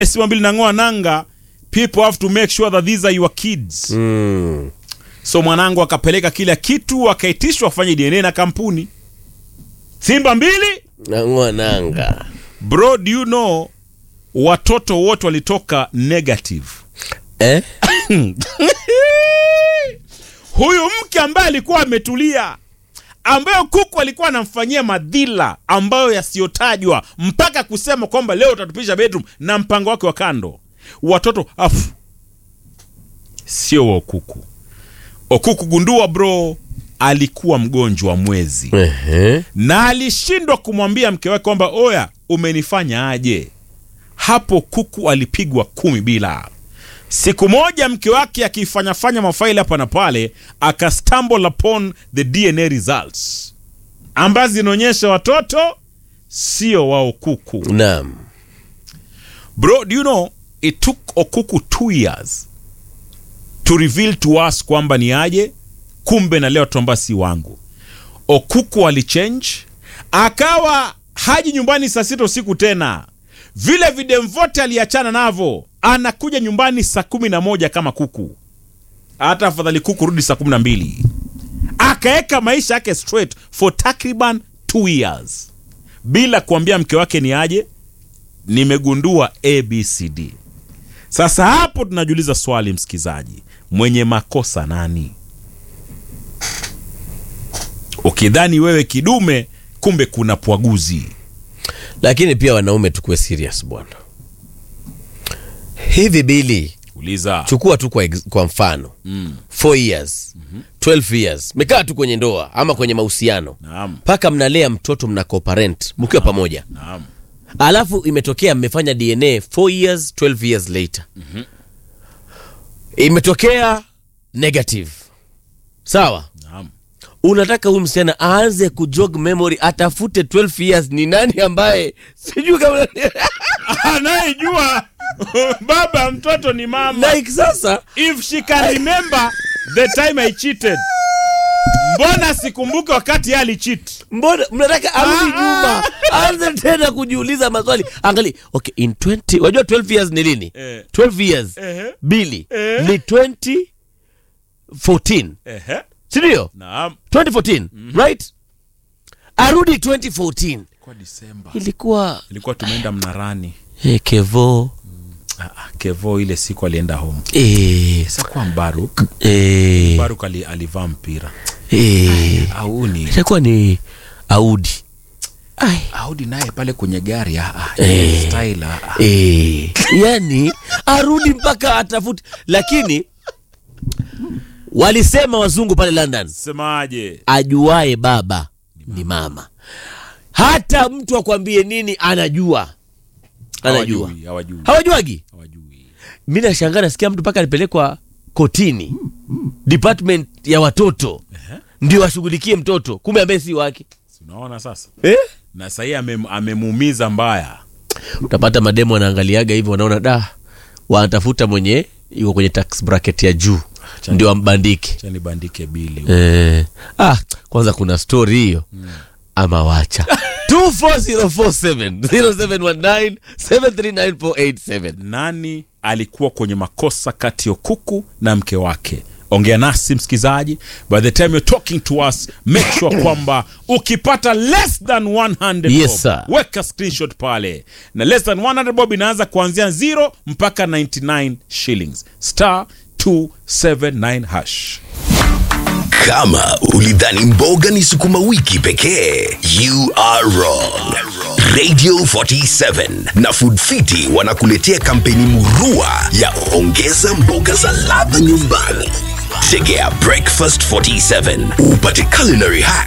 simba mbili nang'oa nanga people have to make sure that these are your kids Mm. so mwanangu akapeleka kila kitu akaitishwa afanye dna na kampuni simba mbili Nang'oa nanga. bro do you know watoto wote walitoka negative Eh? huyu mke ambaye alikuwa ametulia ambayo kuku alikuwa anamfanyia madhila ambayo yasiyotajwa mpaka kusema kwamba leo utatupisha bedroom na mpango wake wa kando watoto afu sio wa okuku okuku gundua bro alikuwa mgonjwa wa mwezi Ehe. na alishindwa kumwambia mke wake kwamba oya umenifanya aje hapo kuku alipigwa kumi bila siku moja mke wake akifanyafanya mafaili hapa na pale akastumble upon the dna results ambazo zinaonyesha watoto sio wao kuku Naam. bro do you know it took okuku two years to reveal to us kwamba ni aje kumbe na leo tuamba si wangu okuku alichange akawa haji nyumbani saa sita usiku tena vile videm vote aliachana navo anakuja nyumbani saa kumi na moja kama kuku hata afadhali kuku rudi saa kumi na mbili akaeka maisha yake straight for takriban two years bila kuambia mke wake ni aje nimegundua abcd sasa hapo tunajiuliza swali msikizaji mwenye makosa nani ukidhani wewe kidume kumbe kuna pwaguzi Lakini pia wanaume tukuwe serious bwana. Hivi bili uliza chukua tu kwa, ex- kwa mfano mm. 4 years 12 years mekaa tu kwenye ndoa ama kwenye mahusiano naam mpaka mnalea mtoto mna co-parent mkiwa pamoja naam alafu imetokea mmefanya dna 4 years 12 years later imetokea negative sawa naam unataka huyu msichana aanze kujog memory atafute 12 years ni nani ambaye sijui kama anayejua baba mtoto ni mama like sasa if she can remember the time i cheated mbona sikumbuke wakati yeye alicheat mbona mnataka arudi Ah, nyuma aanze tena kujiuliza maswali angali okay in 20 wajua 12 years ni lini Eh. 12 years Ehe. bili Eh. ni 2014 Ehe. sindio naam 2014 right arudi 2014 kwa disemba ilikuwa ilikuwa tumeenda mnarani hey, kevo ah, ah, kevo ile siku alienda home eh, sakuwa mbaruk eh, mbaruk ali, alivaa mpira eh, auni itakuwa ni audi Ai. audi naye pale kwenye gari ah, ah, Eh. style ah, ah. Eh, yani arudi mpaka atafute lakini walisema wazungu pale london semaje ajuae baba ni mama hata mtu akwambie nini anajua anajua Hawajui, hawajui hawajuagi hawajui mi nashangaa nasikia mtu mpaka alipelekwa kotini department ya watoto ndio washughulikie mtoto kumbe ambaye si wake Si unaona sasa eh? na sahii amem- amemuumiza mbaya utapata mademo wanaangaliaga hivyo wanaona da wanatafuta mwenye yuko kwenye tax bracket ya juu Chani. ndio ambandike chani bandike bili eh. ah, kwanza kuna story hiyo ama wacha 24047 0719739487 nani alikuwa kwenye makosa kati ya kuku na mke wake ongea nasi msikizaji by the time you're talking to us make sure kwamba ukipata less than 100 Yes, bob, sir. weka screenshot pale na less than 100 bob inaanza kuanzia 0 mpaka 99 shillings star 279 hash Kama ulidhani mboga ni sukuma wiki pekee, you are wrong. Radio 47 na Food Fiti wanakuletea kampeni murua ya ongeza mboga za ladha nyumbani. Tegea Breakfast 47 upate culinary hack